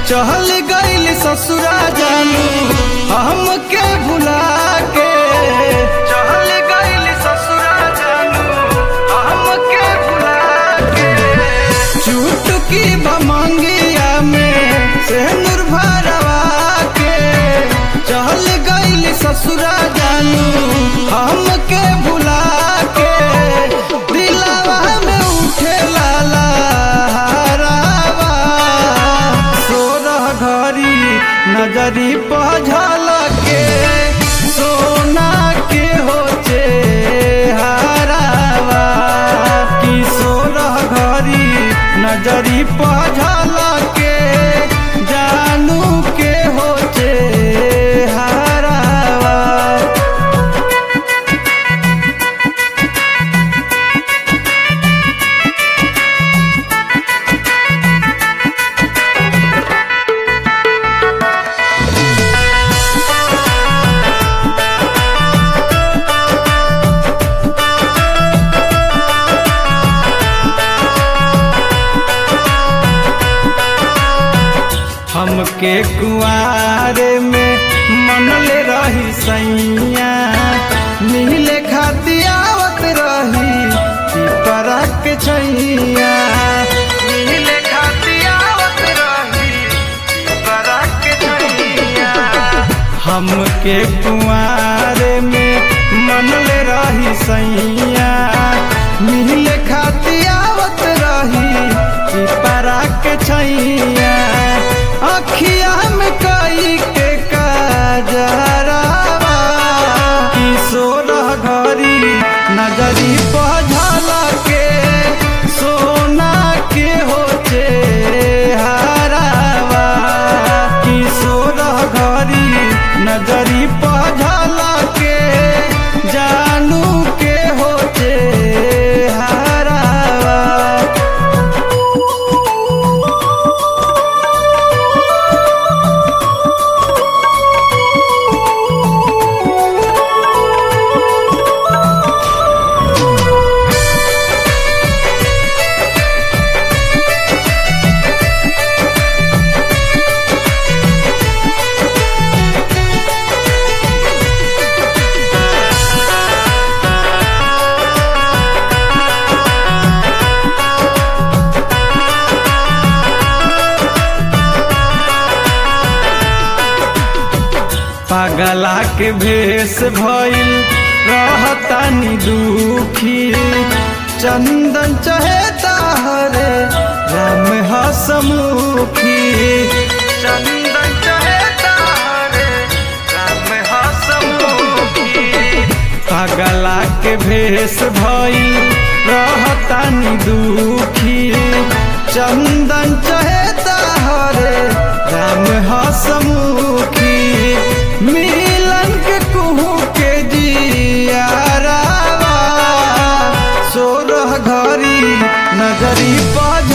चहल गईल ससुरा जानू हमके भुला के चहल गईल ससुरा जानू हमके भुला के चुटकी भमंगिया में सेनुर भरवा के चहल गईल ससुरा जानू हमके भुला के दिलावा में उठे लाला हरावा सोरह घड़ी नजरी पझल के सोना के होचे हरावा कि सोरह घड़ी नजरी पझल के जानू के होचे हरावा हमके कुआरे में मनले रही सैया मिले खाती आवत रही पिपरा के छैया मिले खाती आवत रही पिपरा के छैया हमके कुआरे में मनले रही सैया मिले खाती आवत रही पिपरा के छैया अखिया में कई के काजरावा कि सोलह घड़ी नजरी पझल के सोना के होचे हरावा कि सोलह घड़ी नजरी पझल के जानू के होचे हरावा पागला के भेष भइल रहतानी दुखी चंदन चहेता हरे राम हसमुखी चंदन चहेता हरे राम हसमुखी पागला के भेष भइल रहतानी दुखी चंदन चहेता हरे राम हसमुखी मिलन के कुहू के जियारावा सोरह घड़ी नजरी पज